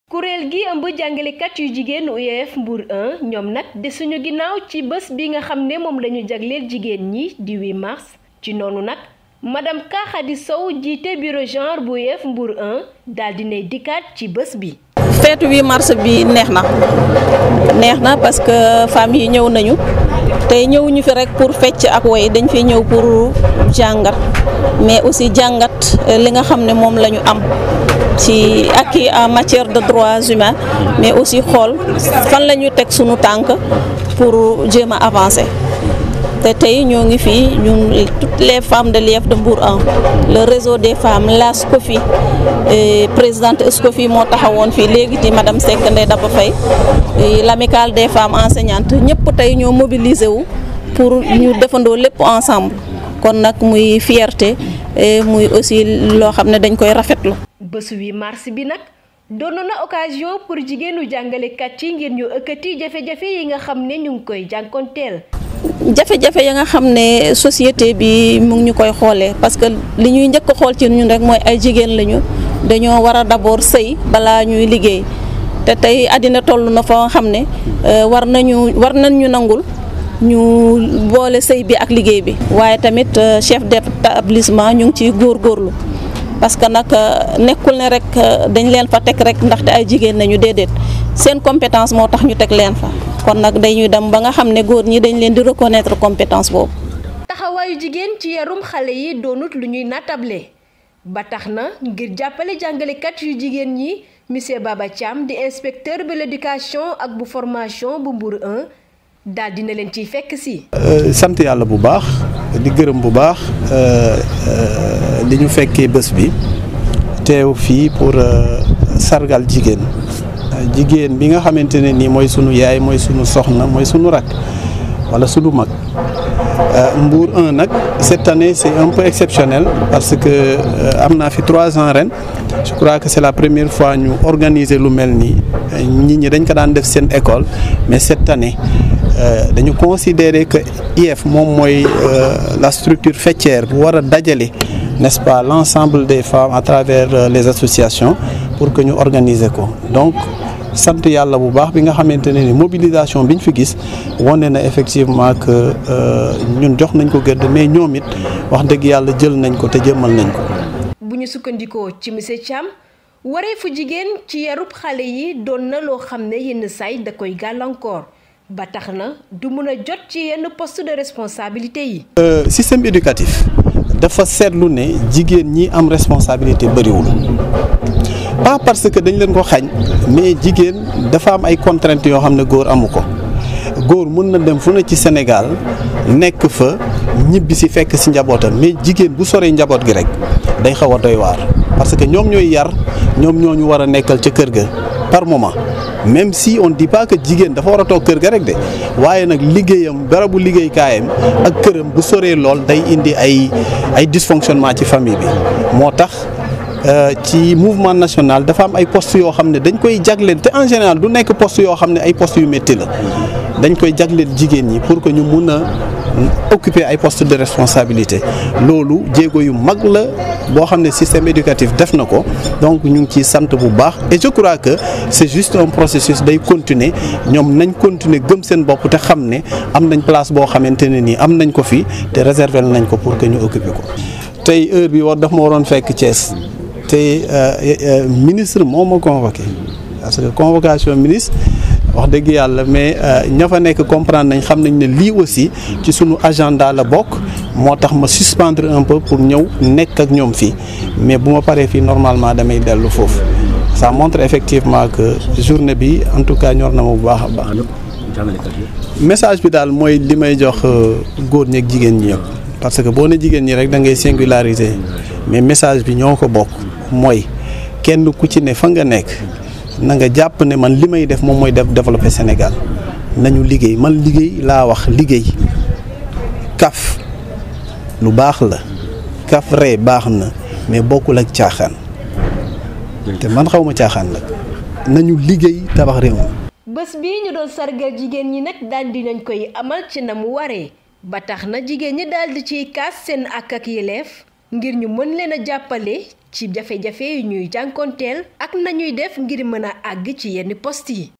kuréel gi ëmb jàngalekat yu jigéen UEF Mbour 1 ñoom nag desuñu ginnaaw ci bés bi nga xam ne moom lañu jagleel jigéen ñi di 8 mars ci noonu nag madame Ka Khady Sow jiite bureau genre bu UEF Mbour 1 daal dinay dikkaat ci bés bi feetu 8 mars bi neex na neex na parce que femmes yi ñëw nañu tey ñëwuñu fi rek pour fecc ak woy dañ fi ñëw pour jàngat mais aussi jàngat li nga xam ne moom la ñu am ci acquis en matière de droits humains mais aussi xool fan la ñu teg sunu tànk pour jéem a avancer te tey ñoo ngi fii ñun toutes les femmes de l'UEF de Mbour 1 le réseau des femmes la SCOFI présidente SCOFI moo taxawoon fii léegi ci madame Seck Ndeye Daba Faye l'amicale des femmes enseignantes ñëpp tey ñoo mobilisé wu pour ñu defandoo lépp ensemble kon nag muy fierté muy aussi loo xam ne dañ koy rafetlu. bésu 8 mars bi nag doon na occasion pour jigéenu jàngalekat yi ngir ñu ëkkati jafe-jafe yi nga xam ne ñu ngi koy jànkonteel. jafe-jafe ya nga xam ne société bi mu ngi ñu koy xoolee parce que li ñuy njëkk a xool ci ñun rek mooy ay jigéen lañu dañoo war a d'abord sëy balaa ñuy liggéey te tey àddina toll na fa xam ne war nañu war nañ ñu nangul ñu boole sëy bi ak liggéey bi waaye tamit chef d'établissement ñu ngi ciy góorgóorlu parce que nag nekkul ne rek dañ leen fa teg rek ndaxte ay jigéen nañu déedéet seen compétence moo tax ñu teg leen fa kon nag dañuy dem ba nga xam ne góor ñi dañ leen di reconnaître compétence boobu. taxawaayu jigéen ci yarum xale yi doonut lu ñuy natable ba tax na ngir jàppale jàngalekat yu jigéen ñi monsieur Baba Thiam di inspecteur de l'éducation ak bu formation bu Mbour 1 daal dina leen ciy fekk si. sant yàlla bu baax di gërëm bu baax li ñu fekkee bés bi teew fii pour sargal jigéen. jigéen bi nga xamante ne nii mooy sunu yaay mooy sunu soxna mooy sunu rak wala sunu mag Mbour 1 nag cette année c'est un peu exceptionnel parce que am naa fi trois ans ren je crois que c'est la première fois ñu organiser lu mel nii nit ñi dañ ko daan def seen école mais cette année dañu considérer que IEF moom mooy la structure faîtière bu war a dajale n'est-ce pas l'ensemble des femmes à travers les associations pour que ñu organiser ko donc sant yàlla bu baax bi nga xamante ne ni mobilisation bi ñu fi gis wane na effectivement que ñun jox nañ ko gëdd mais ñoom it wax dëgg yàlla jël nañ ko te jëmmal nañ ko. bu ñu sukkandikoo ci monsieur Thiam wareefu jigéen ci yarub xale yi doon na loo xam ne yenn saay da koy gàllankoor ba tax na du mun a jot ci yenn poste de responsabilité yi. système éducatif dafa seetlu ne jigéen ñi am responsabilité bëriwul. pas parce que dañ leen ko xañ mais jigéen dafa am ay contraintes yoo xam ne góor amu ko góor mën na dem fu ne ci Sénégal nekk fa ñibbi si fekk si njabootam mais jigéen bu soree njaboot gi rek day xaw a doy waar parce que ñoom ñooy yar ñoom ñoo ñu war a nekkal ca kër ga par moment même si on dit pas que jigéen dafa war a toog kër ga rek de waaye nag liggéeyam barabu liggéeykaayam ak këram bu soree lool day indi ay ay dysfonctionnement ci famille bi moo tax. ci mouvement national dafa am ay postes yoo xam ne dañ koy jagleel te en général du nekk poste yoo xam ne ay postes yu métti la dañ koy jagleel jigéen ñi pour que ñu mun a occuper ay postes de responsabilité loolu jéego yu mag la boo xam ne système éducatif def na ko donc ñu ngi ciy sant bu baax et je crois que c'est juste un processus day continuer ñoom nañ continuer gëm seen bopp te xam ne am nañ place boo xamante ne nii am nañ ko fi te réserver nañ ko pour que ñu occuper ko tey heure bi war daf ma waroon fekk Thiès. te ministre moo ma convoqué parce que convocation ministre wax dëgg yàlla mais ña fa nekk comprendre nañ xam nañ ne lii aussi ci sunu agenda la bokk moo tax ma suspendre un peu pour ñëw nekk ak ñoom fii mais bu ma paree fii normalement damay dellu foofu ça montre effectivement que journée bi en tout cas ñor na ma bu baax a baax. message bi daal mooy li may jox góor ñi ak jigéen ñi yëpp parce que boo ne jigéen ñi rek da ngay singulariser mais message bi ñoo ko bokk. mooy kenn ku ci ne fa nga nekk na nga jàpp ne man li may def moom mooy def développer Sénégal nañu liggéey man liggéey laa wax liggéey kaf lu baax la kaf ree baax na mais bokkul ak caaxaan te man xaw ma caaxaan nag nañu liggéey tabax réew mi bés bii ñu doon sargal jigéen ñi nag daal di nañ koy amal ci na mu waree ba tax na jigéen ñi daal di ciy kaas seen ak ak yeleef ngir ñu mën leen a jàppale ci jafe-jafe yu ñuy jànkonteel ak nañuy def ngir mën a àgg ci yenn poste yi